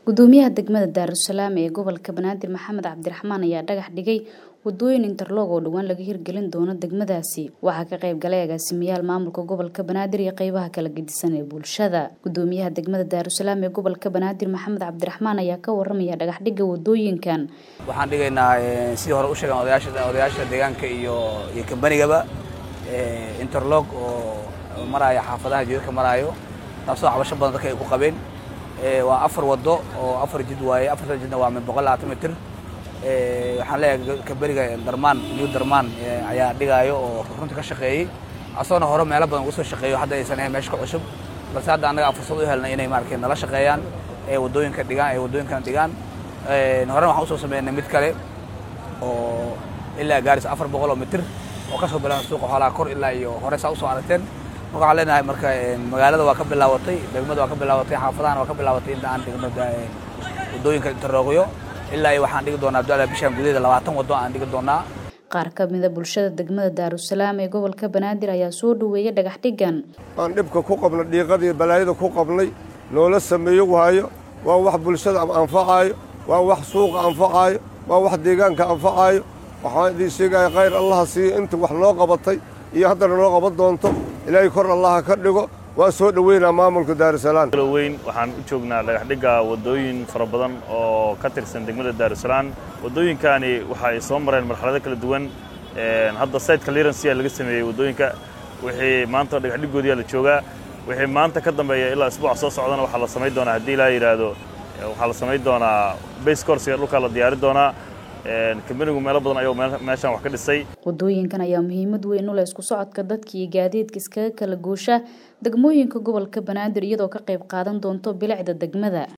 gudoomiyaha degmada daarusalaam ee gobolka banaadir maxamed cabdiraxmaan ayaa dhagax dhigay wadooyin interlog oo dhowaan laga hirgelin doono degmadaasi waxaa ka qayb galay agaasimayaal maamulka gobolka banaadir iyo qeybaha kala gedisan ee bulshada gudoomiyaha degmada daarusalaam ee gobolka banaadir maxamed cabdiraxmaan ayaa ka waramaya dhagax dhiga wadooyinkan waxaan dhigaynaa sidii hore u sheegan odayaasha odayaasha deegaanka iyo iyo kambanigaba interlog oo maraayo xaafadaha jidadka maraayo taasoo cabasho badan dadka ay ku qabeen waa afar wado oo afar jid waaye afartan jidna waa min boqol labaatan mitir waxaan leeyahay kamberiga darmaan new darmaan ayaa dhigaayo oo runtii ka shaqeeyey asagoona hore meelo badan uga soo shaqeeyo hadda aysan ahayn meesha ka cusub balse hadda annaga fursad u helnay inay maaragtay nala shaqeeyaan ee wadooyinka dhigaan ee wadooyinkan dhigaan horena waxaan usoo sameynay mid kale oo ilaa gaaris afar boqol oo mitir oo kasoo bilaabay suuqa xoolaha kor ilaa iyo hore saa usoo aragteen marka waxaan leenahay marka magaalada waa ka bilaabatay degmada waa ka bilaabatay xaafadahana waa ka bilaabatay inta aan dhigno wadooyinka interroogyo ilaa iyo waxaan dhigi doonaa abdulla bishaan gudaheeda labaatan wado aan dhigi doonaa qaar ka mida bulshada degmada daarusalaam ee gobolka banaadir ayaa soo dhoweeyay dhagax dhigan aan dhibka ku qabnay dhiiqadii balaayada ku qabnay noola sameeyo waayo waa wax bulshada anfacaayo waa wax suuqa anfacaayo waa wax deegaanka anfacaayo waxaan idiin sheegaya khayr allaha siiyo inta wax noo qabatay iyo haddana noo qaban doonto ilaahay kor allaha ka dhigo waan soo dhoweynaa maamulka daarusalaam weyn waxaan u joognaa dhagaxdhigga waddooyin fara badan oo ka tirsan degmada daarusalaam waddooyinkani waxa ay soo mareen marxalado kala duwan hadda sayt clearance ayaa laga sameeyey waddooyinka wixii maanta dhagaxdhiggoodiyaa la joogaa wixii maanta ka dambeeya ilaa isbuuca soo socdana waxaa la samayn doonaa haddii ilaa yidhaahdo waxaa la samayn doonaa base coursiga dhulkaa la diyaari doonaa kambanigu meelo badan ayuu meeshaan wax ka dhisay wadooyinkan ayaa muhiimad weyn u leh isku socodka dadka iyo gaadiidka iskaga kala goosha degmooyinka gobolka banaadir iyadoo ka qayb qaadan doonto bilicda degmada